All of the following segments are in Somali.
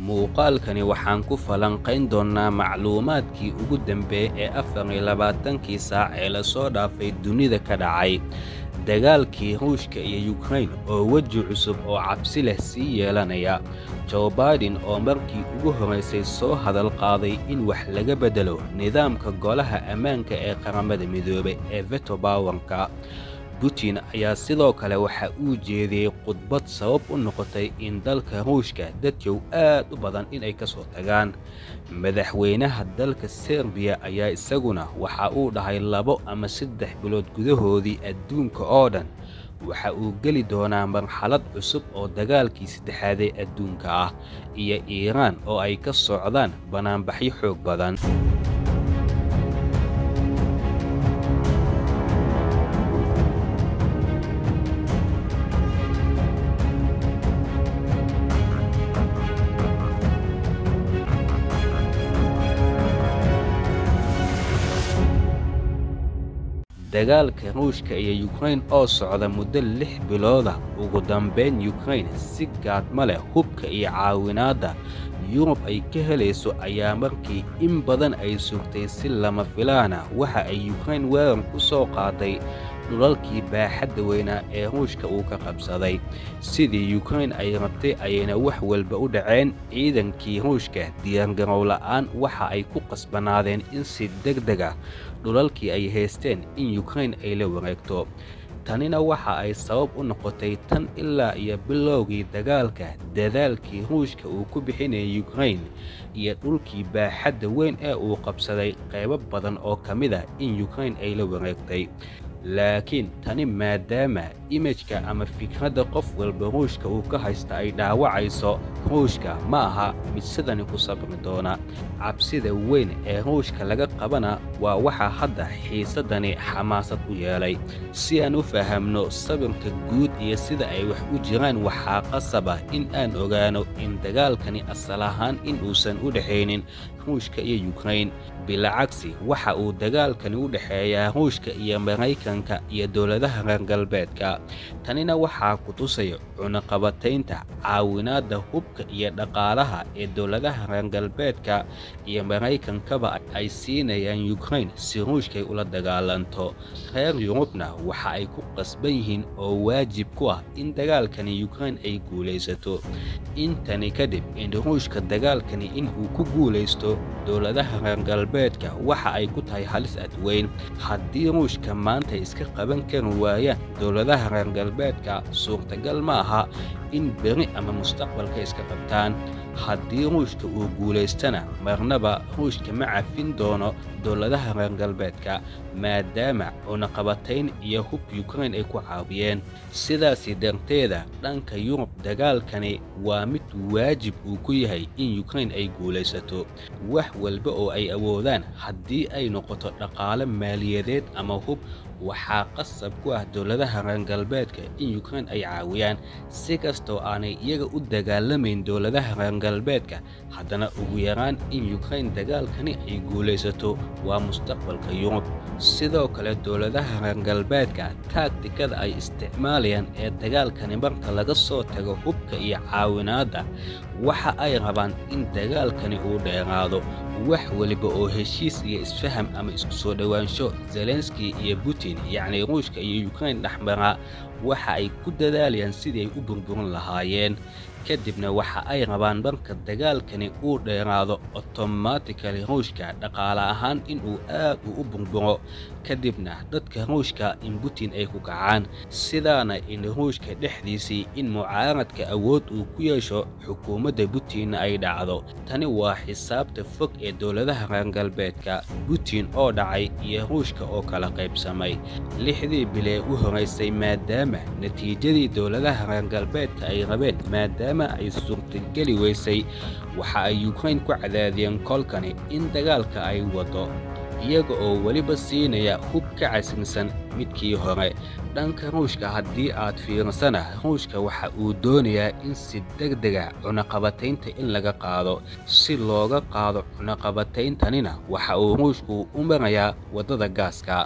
muuqaalkani waxaan ku falanqayn doonnaa macluumaadkii ugu dambeeyey ee afar iyo labaatankii saac ee lasoo dhaafay dunida ka dhacay dagaalkii ruushka iyo yukrain oo weji cusub oo cabsi leh sii yeelanaya joe baiden oo markii ugu horraysay soo hadal qaaday in wax laga beddelo nidaamka golaha ammaanka ee qaramada midoobay ee veto bawanka putin ayaa sidoo kale waxa uu jeediyey khudbad sabab u noqotay in dalka ruushka dadyow aad u badan inay ka soo tagaan madaxweynaha dalka serbiya ayaa isaguna waxa uu dhahay labo ama saddex bilood gudahoodii adduunka oo dhan waxa uu geli doonaa marxalad cusub oo dagaalkii saddexaadee adduunka ah iyo iiraan oo ay ka socdaan banaanbaxyo xoog badan dagaalka ruushka iyo yukrain oo socda muddo lix bilooda ugu dambayn yukrain si gaadma leh hubka iyo caawinaadda yurub ay ka helayso ayaa markii in badan ay sugtay si lama filaana waxa ay yukrain weerar ku soo qaaday dhulalkii baaxadda weynaa ee ruushka uu ka qabsaday sidii yukrain ay rabtay ayayna wax walba u dhaceen ciidankii ruushka diyaargarow la'aan waxa ay ku qasbanaadeen in si degdeg ah dhulalkii ay haysteen in yukrain ay la wareegto tanina waxa ay sabab u noqotay tan ilaa iyo bilowgii dagaalka dadaalkii ruushka uu ku bixinayay yukrain iyo dhulkii baaxadda weyn ee uu qabsaday qaybo badan oo ka mid ah in yukrain ay la wareegtay laakiin tani maadaama imajka ama fikradda qof walba ruushka uu ka haysta ay dhaawacayso ruushka ma aha mid sidani ku sabri doona cabsida weyn ee ruushka laga qabana waa waxa hadda xiisaddani xamaasad u yeelay si aan u fahamno sabirka guud iyo sida ay wax u jiraan waxaa qasaba in aan ogaano in dagaalkani asal ahaan in uusan u dhexaynin ruushka iyo yukrain bilacagsi waxa uu dagaalkani u dhexeeyaa ruushka iyo maraykanka iyo dowladaha reer galbeedka tanina waxaa ku tusaya cunaqabataynta caawinaadda hubka iyo dhaqaalaha ee dowladaha reer galbeedka iyo maraykankaba ay siinayaan yukrain si ruushkay ula dagaalanto reer yurubna waxa ay ku qasban yihiin oo waajib ku ah in dagaalkani yukrain ay guulaysato intani kadib in ruushka dagaalkani in uu ku guulaysto dowladaha reer galbeedka waxa ay ku tahay halis adweyn haddii ruushka maanta iska qaban kari waayaan dowladaha reer galbeedka suurtagal ma aha in beri ama mustaqbalka iska qabtaan haddii ruushka uu guulaystana marnaba ruushka ma cafin doono dowladaha reer galbeedka maadaama cunaqabatayn iyo hub yukrain ay ku caawiyeen sidaasi darteeda dhanka yurub dagaalkani waa mid waajib uu ku yahay in yukrain ay guulaysato wax walba oo ay awoodaan haddii ay noqoto dhaqaale maaliyadeed ama hub waxaa qasab ku ah dowladaha reer galbeedka in yukrain ay caawiyaan si kastoo aanay iyaga u dagaalamayn dowladaha reer galbeedka haddana ugu yaraan in yukrain dagaalkani ay guulaysato waa mustaqbalka yurub sidoo kale dowladaha reer galbeedka taagtikada ay isticmaalayaan ee dagaalkani marka laga soo tago hubka iyo caawinaadda waxa ay rabaan in dagaalkani uu dheeraado wax weliba oo heshiis iyo isfaham ama isku soo dhowaansho zelenski iyo putin yacni ruushka iyo yukrain dhexmaraa waxa ay ku dadaalayaan sidii ay u burburin lahaayeen kadibna waxa ay rabaan marka dagaalkani uu dheeraado otomatikali ruushka dhaqaale ahaan inuu aad u u burburo kadibna dadka ruushka in putin ay ku kacaan sidaana in ruushka dhexdiisii in mucaaradka awood uu ku yeesho xukuumadda putinna ay dhacdo tani waa xisaabta fog ee dowladaha reer galbeedka putin oo dhacay iyo ruushka oo kala qaybsamay lixdii bilee u horaysay maadaama natiijadii dowladaha reer galbeedka ay rabeen maadaama ay suurtageli weysay waxa ay yukrain ku cadaadiyeen kolkani in dagaalka ay wado iyaga oo weliba siinaya hub ka casinsan midkii hore dhanka ruushka haddii aad fiirsana ruushka waxa uu doonayaa in si degdega cunaqabataynta in laga qaado si looga qaado cunaqabatayntanina waxa uu ruushku u marayaa waddada gaaska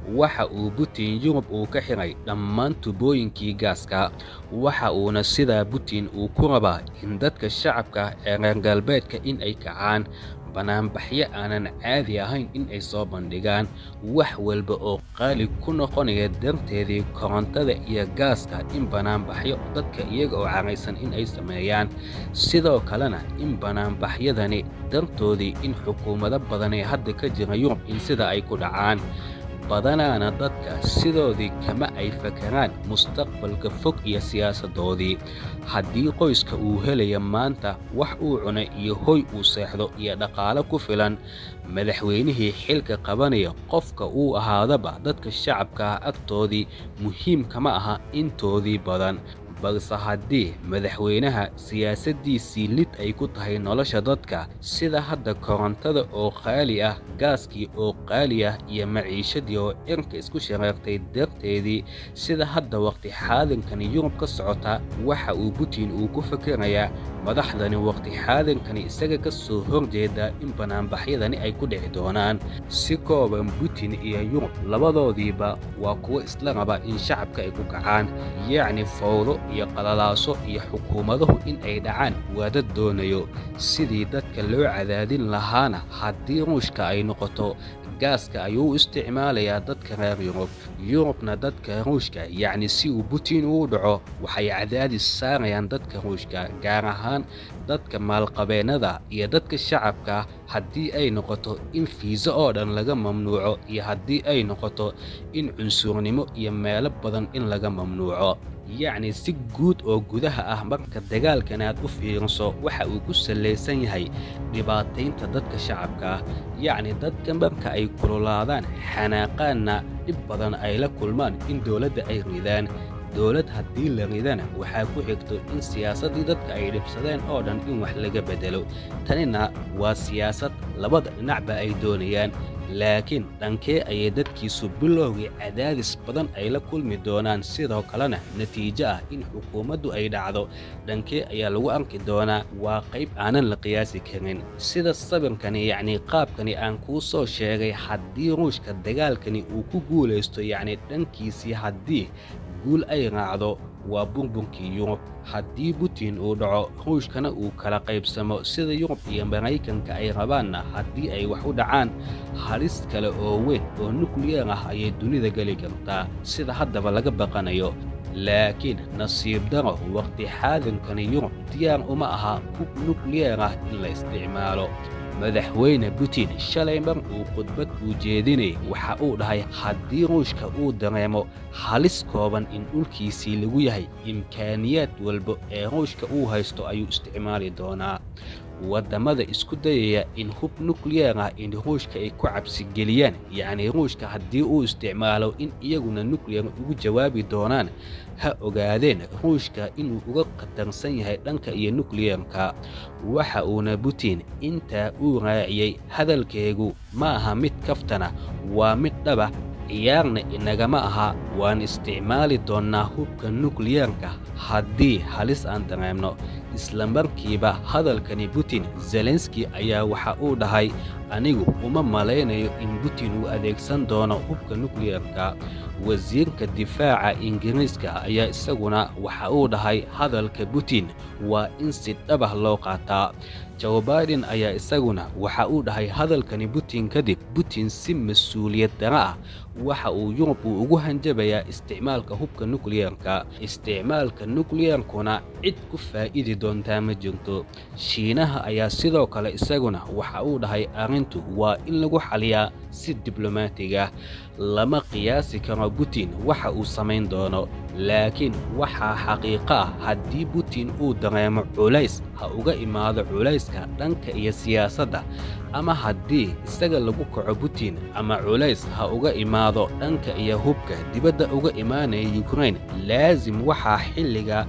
waxa uu Putin Yurub uu ka xiray dhammaan tubooyinkii gaaska waxa uuna sidaa Putin uu ku rabaa in dadka shacabka ee reer galbeedka in ay kacaan banaanbaxyo aanan caadi ahayn in ay soo bandhigaan wax walba oo qaali ku noqonaya darteedii korontada iyo gaaska in banaanbaxyo dadka iyaga oo caraysan in ay sameeyaan sidoo kalena in banaanbaxyadani dartoodii in xukuumado badan ee hadda ka jira yurub in sida ay ku dhacaan badanaana dadka sidoodii kama ay fakaraan mustaqbalka fog iyo siyaasadoodii haddii qoyska uu helaya maanta wax uu cunay iyo hoy uu seexdo iyo dhaqaalo ku filan madaxweynihii xilka qabanaya qofka uu ahaadaba dadka shacabka agtoodii muhiim kama aha intoodii badan balse haddii madaxweynaha siyaasaddiisii lid ay ku tahay nolosha dadka sida hadda korontada oo qaali ah gaaskii oo qaali ah iyo maciishadii oo cirka isku shareertay darteedii sida hadda waqti xaadankani yurub ka socota waxa uu putin uu ku fakerayaa madaxdani waqti xaadankani isaga ka soo horjeeda in banaanbaxyadani ay ku dhici doonaan si kooban putin iyo yurub labadoodiiba waa kuwo isla raba in shacabka ay ku kacaan yacni fowdo iyo qalalaaso iyo xukuumaduhu in ay dhacaan waa dad doonayo sidii dadka loo cadaadin lahaana haddii ruushka ay noqoto gaaska ayuu u isticmaalayaa dadka reer yurub yurubna dadka ruushka yacni si uu putin uu dhaco waxay cadaadis saarayaan dadka ruushka gaar ahaan dadka maalqabeennada iyo dadka shacabka haddii ay noqoto in fiisa oo dhan laga mamnuuco iyo haddii ay noqoto in cunsurnimo iyo meelo badan in laga mamnuuco yacni si guud oo gudaha ah marka dagaalkan aad u fiiriso waxa uu ku sallaysan yahay dhibaataynta dadka shacabka ah yacni dadka marka ay kululaadaan xanaaqaanna dhib badan ay la kulmaan in dowladda ay ridaan dowlad haddii la ridana waxaa ku xigto in siyaasaddii dadka ay dhibsadeen oo dhan in wax laga beddelo tanina waa siyaasad labada dhinacba ay doonayaan laakiin dhankee ayay dadkiisu bilowgii cadaadis badan ay la kulmi doonaan sidoo kalena natiijo ah in xukuumaddu ay dhacdo dhankee ayaa lagu arki doonaa waa qayb aanan la qiyaasi karin sida sawirkani yacnii qaabkani aan kuu soo sheegay haddii ruushka dagaalkani uu ku guulaysto yacni dhankiisii haddii guul ay raacdo waa burburkii yurub haddii putin uu dhaco ruushkana uu kala qaybsamo sida yurub iyo maraykanka ay rabaanna haddii ay wax u dhacaan halis kale oo weyn oo nukliyeer ah ayay dunida geli kartaa sida haddaba laga baqanayo laakiin nasiib daro waqti xaadankani yurub diyaar uma aha hub nukliyeer ah in la isticmaalo madaxweyne putin shalay mar uu khudbad uu jeedinayay waxa uu dhahay haddii ruushka uu dareemo halis kooban in dhulkiisii lagu yahay imkaaniyaad walba ee ruushka uu haysto ayuu isticmaali doonaa waddamada isku dayaya in hub nukliyeer ah in ruushka ay ku cabsigeliyaan yacnii ruushka haddii uu isticmaalo in iyaguna nukliyer ugu jawaabi doonaan ha ogaadeen ruushka inuu uga khatarsan yahay dhanka iyo nukliyeerka waxa uuna putin intaa uu raaciyey hadalkeegu ma aha mid kaftana waa mid dhaba ciyaarna inagama aha waan isticmaali doonnaa hubka nukliyeerka haddii halis aan dareemno isla markiiba hadalkani putin zelenski ayaa waxa uu dhahay anigu uma malaynayo in putin uu adeegsan doono hubka nukliyeerka wasiirka difaaca ingiriiska ayaa isaguna waxa uu dhahay hadalka putin waa in si dhabah loo qaataa joe baiden ayaa isaguna waxa uu dhahay hadalkani putin kadib putin si mas-uuliyad dara ah waxa uu yurub uu ugu hanjabayaa isticmaalka hubka nukliyeerka isticmaalka nukliyeerkuna cid ku faa'idi doontaa ma jirto shiinaha ayaa sidoo kale isaguna waxa uu dhahay arrintu waa in lagu xaliyaa si diblomaatiga lama qiyaasi karo putin waxa uu samayn doono laakiin waxaa xaqiiqo ah haddii putin uu dareemo culays ha uga imaado culayska dhanka iyo siyaasadda ama haddii isaga lagu kaco putin ama culays ha uga imaado dhanka iyo hubka dibadda uga imaanaya yukrain laasim waxaa xilliga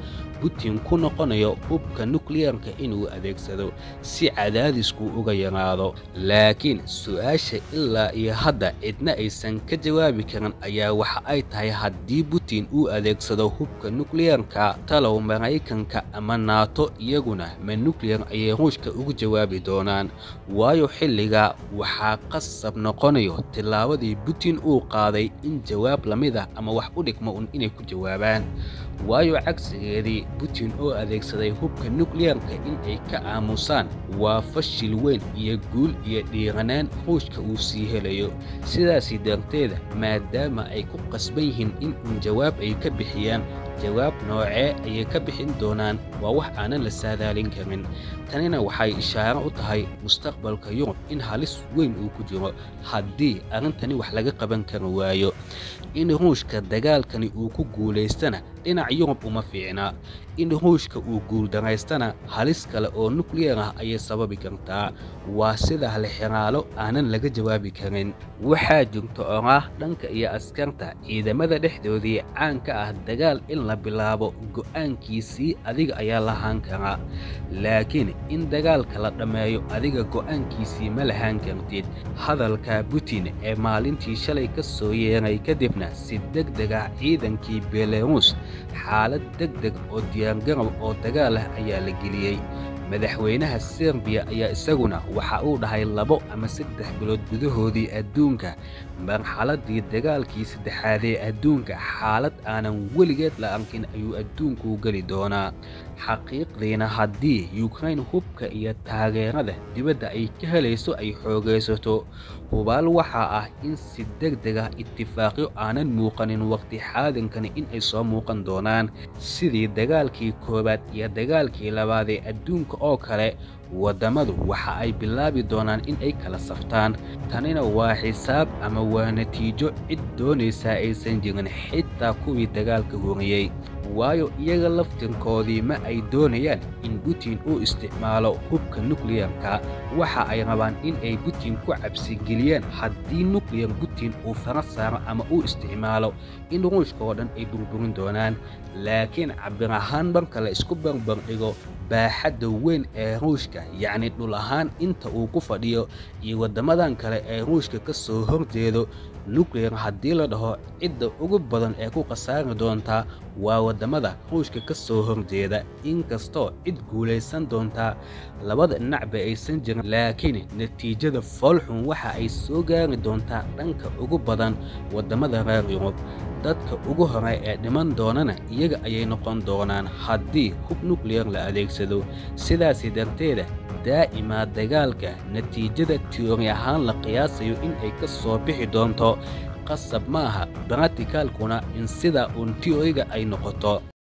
putin ku noqonayo hubka nukliyarka inuu adeegsado si cadaadisku uga yaraado laakiin su-aasha ilaa iyo hadda cidna aysan ka jawaabi karin ayaa waxa ay tahay haddii putin uu adeegsado hubka nukliyarka talow maraykanka ama naato iyaguna ma nukliyar ayay ruushka ugu jawaabi doonaan waayo xilliga waxaa qasab noqonayo tillaabadii putin uu qaaday in jawaab la mid ah ama wax u dhigmo un inay ku jawaabaan waayo cagsigeedii putin oo adeegsaday hubka nukliyarka in ay ka aamusaan waa fashil weyn iyo guul iyo dhiiranaan ruushka uu sii helayo sidaasi darteeda maadaama ay ku qasban yihiin in uun jawaab ay ka bixiyaan jawaab noocee ayay ka bixin doonaan waa wax aanan la saadaalin karin tanina waxay ishaaro u tahay mustaqbalka yurub in halis weyn uu ku jiro haddii arrintani wax laga qaban kari waayo in ruushka dagaalkani uu ku guulaystana dhinac yurub uma fiicna in ruushka uu guuldaraystana halis kale oo nukliyar ah ayay sababi kartaa waa sida halxiraalo aanan laga jawaabi karin waxaa jirta oraah dhanka iyo askarta ciidamada dhexdoodii caan ka ah dagaal in la bilaabo go'aankiisii adiga ayaa lahaan karaa laakiin in dagaalka la dhammeeyo adiga go'aankiisii ma lahaan kartid hadalka putin ee maalintii shalay ka soo yeeray kadibna si degdega ciidankii belarus xaalad degdeg oo diyaargarow oo dagaal ah ayaa la geliyey madaxweynaha serbiya ayaa isaguna waxa uu dhahay labo ama saddex bilood gudahoodii adduunka marxaladdii dagaalkii saddexaad ee adduunka xaalad aanan weligeed la arkin ayuu adduunku geli doonaa xaqiiqdiina haddii yukrain hubka iyo taageerada dibadda ay ka helayso ay xoogaysato hubaal waxaa ah in si degdeg ah itifaaqyo aanan muuqanin waqti xaadinkani in ay soo muuqan doonaan sidii dagaalkii koowaad iyo dagaalkii labaad ee adduunka oo kale waddamadu waxa ay bilaabi doonaan in ay kala saftaan tanina waa xisaab ama waa natiijo cid doonaysaa aysan jirin xitaa kuwii dagaalka horiyey waayo iyaga laftirkoodii ma ay doonayaan in putin uu isticmaalo hubka nukliyarka waxa ay rabaan in ay putin ku cabsigeliyaan haddii nukliyar putin uu fara saaro ama uu isticmaalo in ruushka oo dhan ay burburin doonaan laakiin cabir ahaan marka la isku barbardhigo baaxadda weyn ee ruushka yacni dhul ahaan inta uu ku fadhiyo iyo waddamadan kale ee ruushka ka soo horjeedo nukliyar haddii la dhaho cidda ugu badan ee ku khasaari doontaa waa waddamada ruushka ka soo horjeeda inkastoo cid guulaysan doontaa labada dhinacba aysan jirin laakiin natiijada foolxun waxa ay soo gaari doontaa dhanka ugu badan waddamada reer yurub dadka ugu hore ee dhiman doonana iyaga ayay noqon doonaan haddii hub nukliyar la adeegsado sidaasi darteeda daa'imaa dagaalka natiijada tiyoori ahaan la qiyaasayo in ay ka soo bixi doonto qasab ma aha baratikaalkuna in sidaa uun tiyooriga ay noqoto